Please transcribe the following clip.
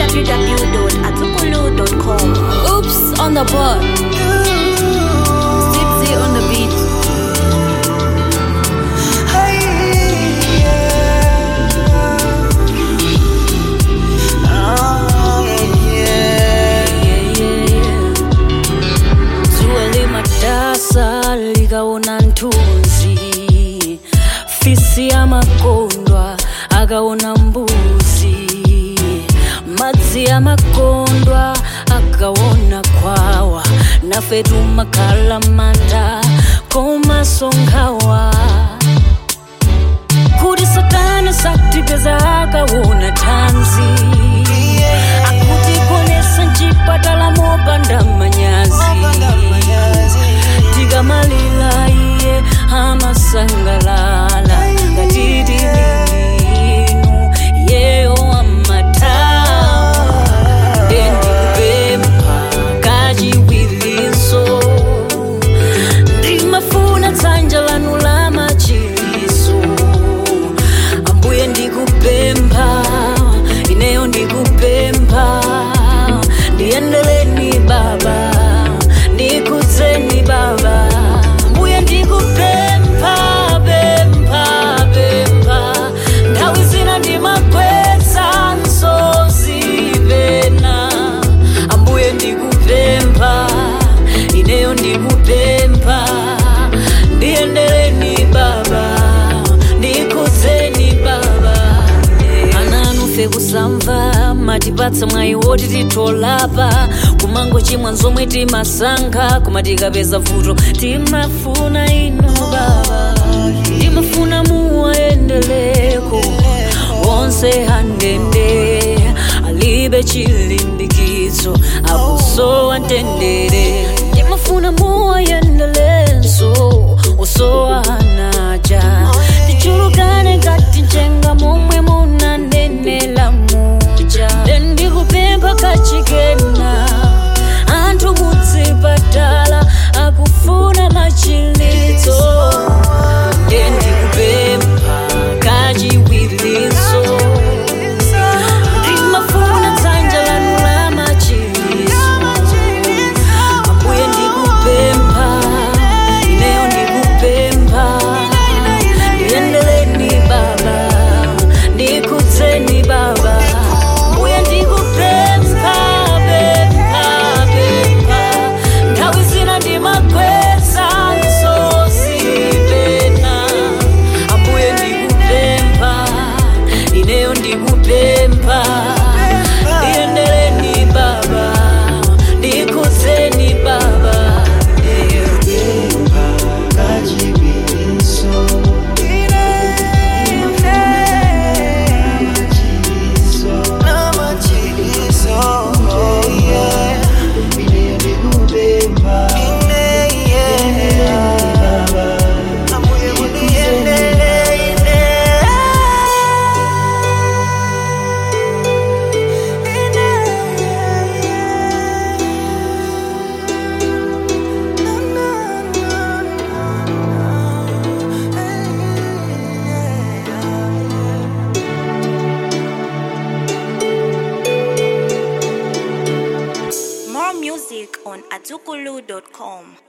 www.azukulu.com. Oops on the board. Zipsy on the beat. zuwa limatasa likaona nthunzi fisi amakondwa akaona mbuzi madzi amakondwa akaona khwawa nafe tumakhala manda komasonkhawa kuti satana satipeza akaona thanzi akutikonesa mchipatala mopanda manyazi tikamalila iye amasangalala ngatiti linu yeyo amatawa ndendikupempha kachiwiliso ndimafuna dzanja lanu la machiliso ambuye ndikupempha ineyo ndikupempha ndiyendeleni baba ndikudzeni baba ambuye ndikupempha pempha pempha nthawi zina ndimakweza nsozi pena ambuye ndikupempha ineyo ndikupempha ndiyendeleni baba ndikudzeni baba ananufe kusamva matipatsa mwayi woti titolapa kumango chimwa nzomwe timasankha koma tikapeza vuto timafuna inu baba timafuna muwayendeleko onse handende alibe chilimbikitso akusowa mtendere timafuna muwayendelenso osowa hanaja tichulukane ngati njenga momwe munanenela muja ndikupempha kachikena anthu kudzipatala akufuna machilitso ndendikupempha kachiwiliso ndimafuna dzanja lanu la machiliso ambuye ndikupempha ineyo ndikupempha ndiyendeleni baba ndikudzeni baba ambuye ndikupempha pempha pempha nthawi zina ndimakweza nsozi pena ambuye ndikupempha ineyo ndikupempha ndiyendeleni baba ndikudzeni baba More music on azukulu.com.